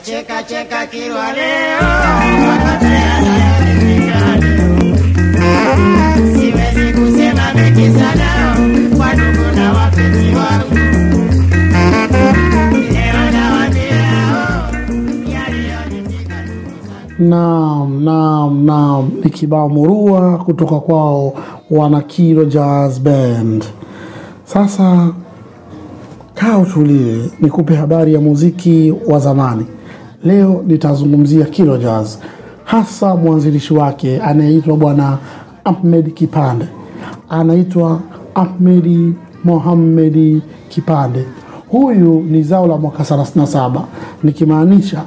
Nacheka cheka kilwa leo, yote yanayonifika leo. Siwezi kusema mengi sana kwa ndugu na wapenzi wangu. Leo nawaambia oh, yaliyonifika ndugu zangu. Naam, naam, naam, ni kibao murua kutoka kwao wana Kilo Jazz Band. Sasa kaa utulie, nikupe habari ya muziki wa zamani. Leo nitazungumzia Kilo Jazz, hasa mwanzilishi wake anayeitwa Bwana Ahmed Kipande, anaitwa Ahmedi Mohamedi Kipande. Huyu ni zao la mwaka 37 nikimaanisha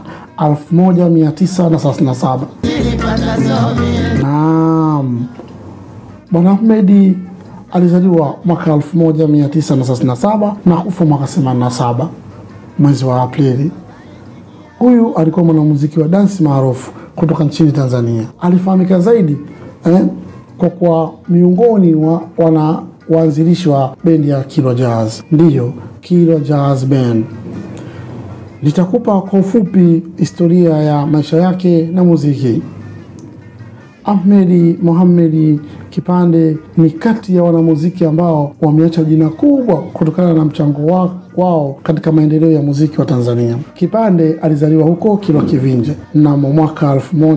1937. Nilipata somi Naam, Bwana Ahmedi alizaliwa mwaka 1937 na kufa mwaka 87 mwezi wa Aprili. Huyu alikuwa mwanamuziki wa dansi maarufu kutoka nchini Tanzania. Alifahamika zaidi eh, kwa kuwa miongoni wa wana waanzilishi wa bendi ya Kilo Jazz, ndiyo Kilo Jazz Band. Nitakupa kwa ufupi historia ya maisha yake na muziki. Ahmedi Mohamedi Kipande ni kati ya wanamuziki ambao wameacha jina kubwa kutokana na mchango wa- wao katika maendeleo ya muziki wa Tanzania. Kipande alizaliwa huko Kilwa Kivinje mnamo mwaka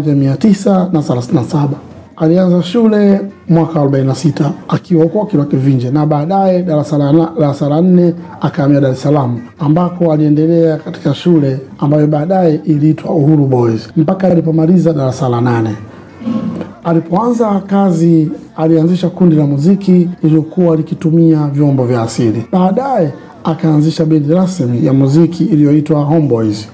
1937. Alianza shule mwaka 46 akiwa huko Kilwa Kivinje na baadaye darasa la na- darasa la nne akahamia Dar es Salaam ambako aliendelea katika shule ambayo baadaye iliitwa Uhuru Boys mpaka alipomaliza darasa la nane. Alipoanza kazi alianzisha kundi la muziki lililokuwa likitumia vyombo vya asili. Baadaye akaanzisha bendi rasmi ya muziki iliyoitwa Homeboys.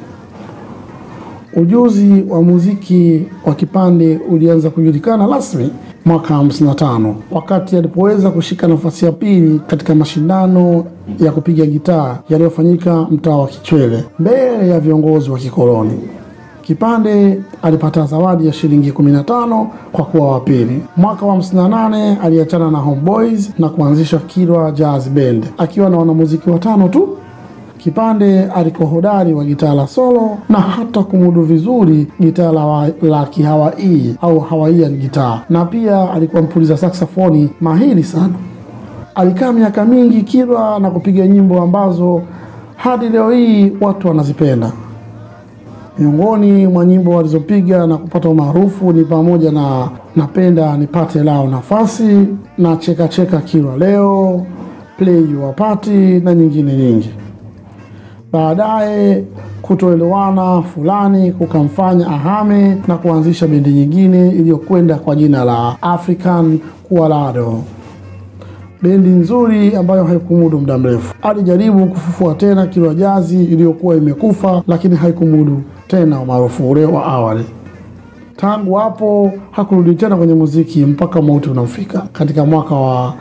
Ujuzi wa muziki wa Kipande ulianza kujulikana rasmi mwaka 55 wakati alipoweza kushika nafasi ya pili katika mashindano ya kupiga gitaa yaliyofanyika mtaa wa Kichwele mbele ya viongozi wa kikoloni. Kipande alipata zawadi ya shilingi 15 kwa kuwa wa pili. Mwaka wa 58 aliachana na Homeboys na kuanzisha Kilwa Jazz Band akiwa na wanamuziki watano tu. Kipande alikuwa hodari wa gitaa la solo na hata kumudu vizuri gitaa la, wa- la kihawaii au hawaian gitaa, na pia alikuwa mpuliza saksafoni mahiri sana. Alikaa miaka mingi Kilwa na kupiga nyimbo ambazo hadi leo hii watu wanazipenda. Miongoni mwa nyimbo walizopiga na kupata umaarufu ni pamoja na napenda nipate lao nafasi na cheka cheka Kilwa leo, play your party na nyingine nyingi. Baadaye kutoelewana fulani kukamfanya ahame na kuanzisha bendi nyingine iliyokwenda kwa jina la African Kualado bendi nzuri ambayo haikumudu muda mrefu. Alijaribu kufufua tena Kilwa Jazi iliyokuwa imekufa, lakini haikumudu tena umaarufu ule wa awali. Tangu hapo hakurudi tena kwenye muziki mpaka mauti unamfika katika mwaka wa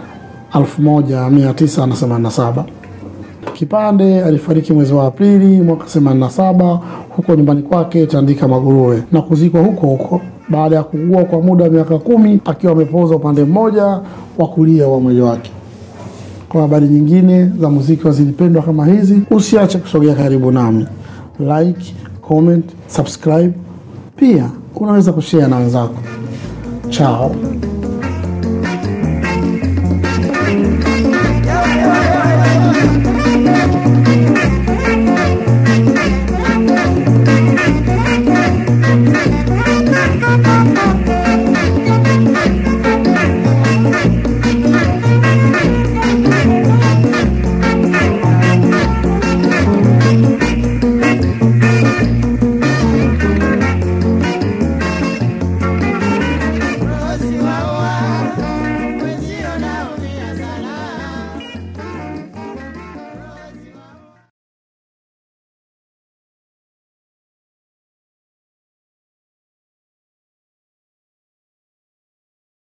1987. Kipande alifariki mwezi wa Aprili mwaka 87 huko nyumbani kwake Tandika Maguruwe na kuzikwa huko huko baada ya kuugua kwa muda wa miaka kumi akiwa amepoza upande mmoja wa kulia wa mwili wake. Kwa habari nyingine za muziki wazilipendwa kama hizi, usiache kusogea karibu nami, like, comment, subscribe. Pia unaweza kushare na wenzako. Chao.